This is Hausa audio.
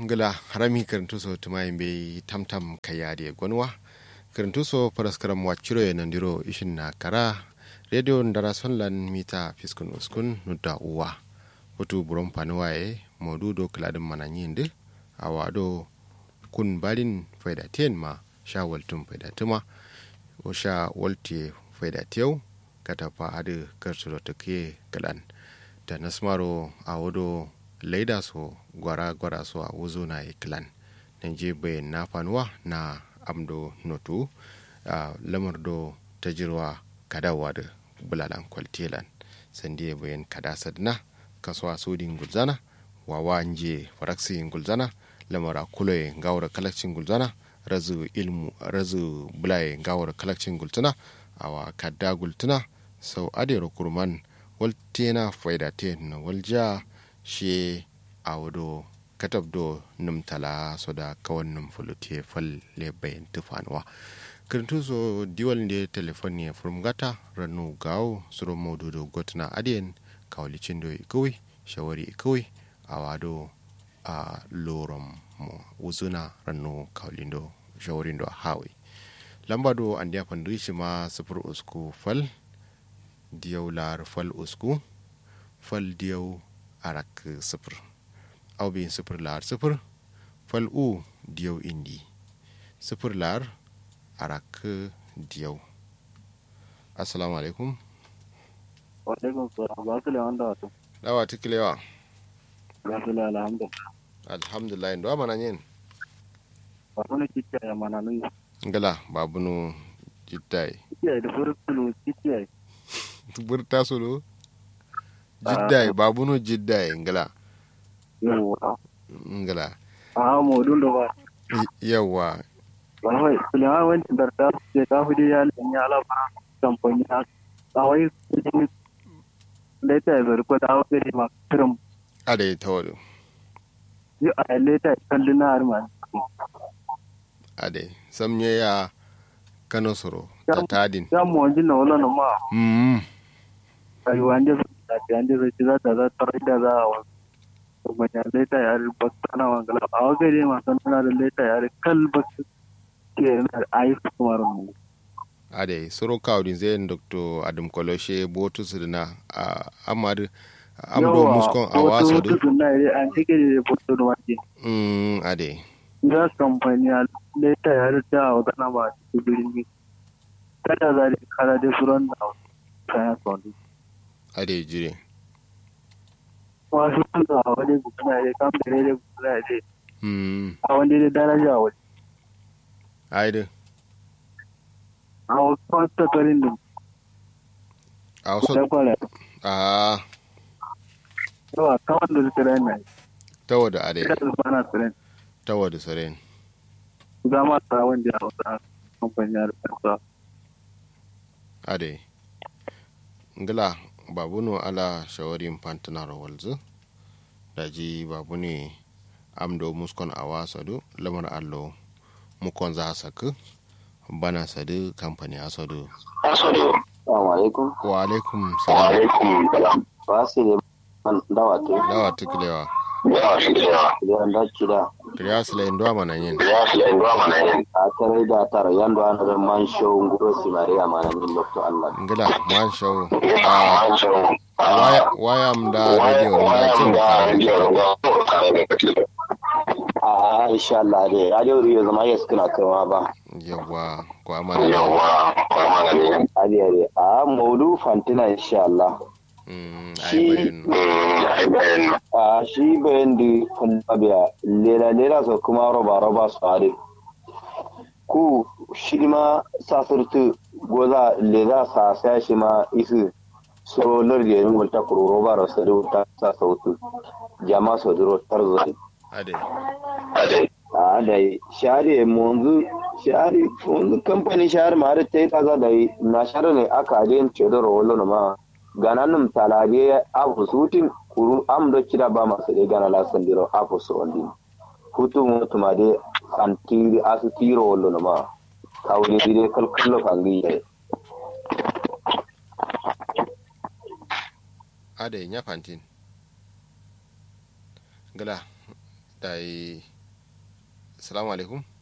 ngila harami karantuso tumayin be tamtam kayade gwanwa karantuso paraskaram waciro e nandiro ishin na kara radio ndara sonlan mita fiskun uskun nudda uwa hutu buron panuwa e modudo kiladin mananyinde awado kun balin faida ten ma sha waltun faida tuma o sha walte faida tiyau kata fa adu karsulo take kalan da nasmaro awodo laida so gwara gwara so a wuzo na iklan nan je bayan na fanuwa na amdo notu uh, lamar do ta jirwa kadawa da bulalan kwaltelan sandi bayan kada sadna kasuwa sodin gulzana wawa nje faraksi gulzana lamara kuloye gawar kalakcin gulzana razu ilmu razu bulaye gawar kalakcin gultuna awa kadda gultuna sau adero kurman waltena faida te na walja she a wado katab do num tala so da kawan num fulute fal le bayan tufanuwa kirintu so diwal ne telefon ya furmgata ranu gawo suro modudo gotna adiyen kawalicin do ikawai shawari ikawai a wado a lorom mo wuzuna ranu kawalindo shawarin do hawi lamba do an dia pandrishi ma sufur usku fal diyau lar fal usku fal diyau arak sifir au bin sifir lar sifir fal u diyau indi sifir lar arak diyau assalamu alaikum alaikum salam ba su lewan da wato dawa tikilewa ba su lewan alhamdulillah alhamdulillah ndo mana nyen ba su ne kicciya ya mana nun ngala babunu jittai kicciya da furu tulu kicciya burta solo jiddai babunu jiddai ngala yawa ngala a modun da ba yawa ba wai sulewa wancan da ta ce ta hudu ya lanya alabara kamfani a tsawai leta ya zari ko da wasu ne masu kirin ade tawadu yi a leta ya kalli na harma ade samye ya kano soro ta tadin ya mu wajen na wala na ma mm ayi wanda su da ta yanda zai ci za ta za ta rai da za a wasu kuma ya leta ya ri bakta na wangala a wasu ne masu nuna da leta ya ri kal bakta ke yana da ayi su kuma ramu ade soro kawdin zai dr adam koloshe botu sirna a amadu amdo muskon a waso da wasu na yi an cike da foto da wake mm ade za su kamfani a leta ya ri ta wa gana ba su birni kada za da kara da furan da kayan sauri ade jire wasu sun a wani gudana ya kamfani da gudana ya mm a wani da daraja a wani aide a wasu kwanta tarin da a wasu ta kwara a yawa kawai da su rai na tawada ade ita su fana su rai tawada saren za ma ta wanda a wasu kamfani a rikasa ade ngila babunu ala shawarin pantanar walzu daji babu ne amdo muskon a wasadu lamar allo mukon za saku bana sadu kamfani asadu Assalamu alaikum. wa alaikum salam Ba su ne man dawa te. dawa tukulewa Idan da kida. kiriya sila ndo mana yin A tare da tara yando ana da man show nguro si Maria mana min lokto Allah. ngila man shawo a waya waya mda radio mda cin A insha Allah dai radio riyo zama yes kana kaiwa ba. yawa ko amana ne Ade ade. A maudu fantina insha Allah. mm Shi- ai bayin A shi bayan da kuma biya lela lela so kuma roba roba su ade. Ku shi ma sasirtu goza lela sa sa shi ma isu so lardi yin wulta kuro roba ro sa ta sa sautu jama so duro tarzo ade a da share munzu share munzu kamfani share ma da ta yi kaza da yi na share ne aka ajiye ce da rawolo na ma gananum talabe afu sutin kuru am do kida ba masu de gana la sandiro afu so ondi hutu mutu ma de antiri asu tiro wollo na ma kawli dire kal kallo kangi ye ade nya fantin ngila dai assalamu alaikum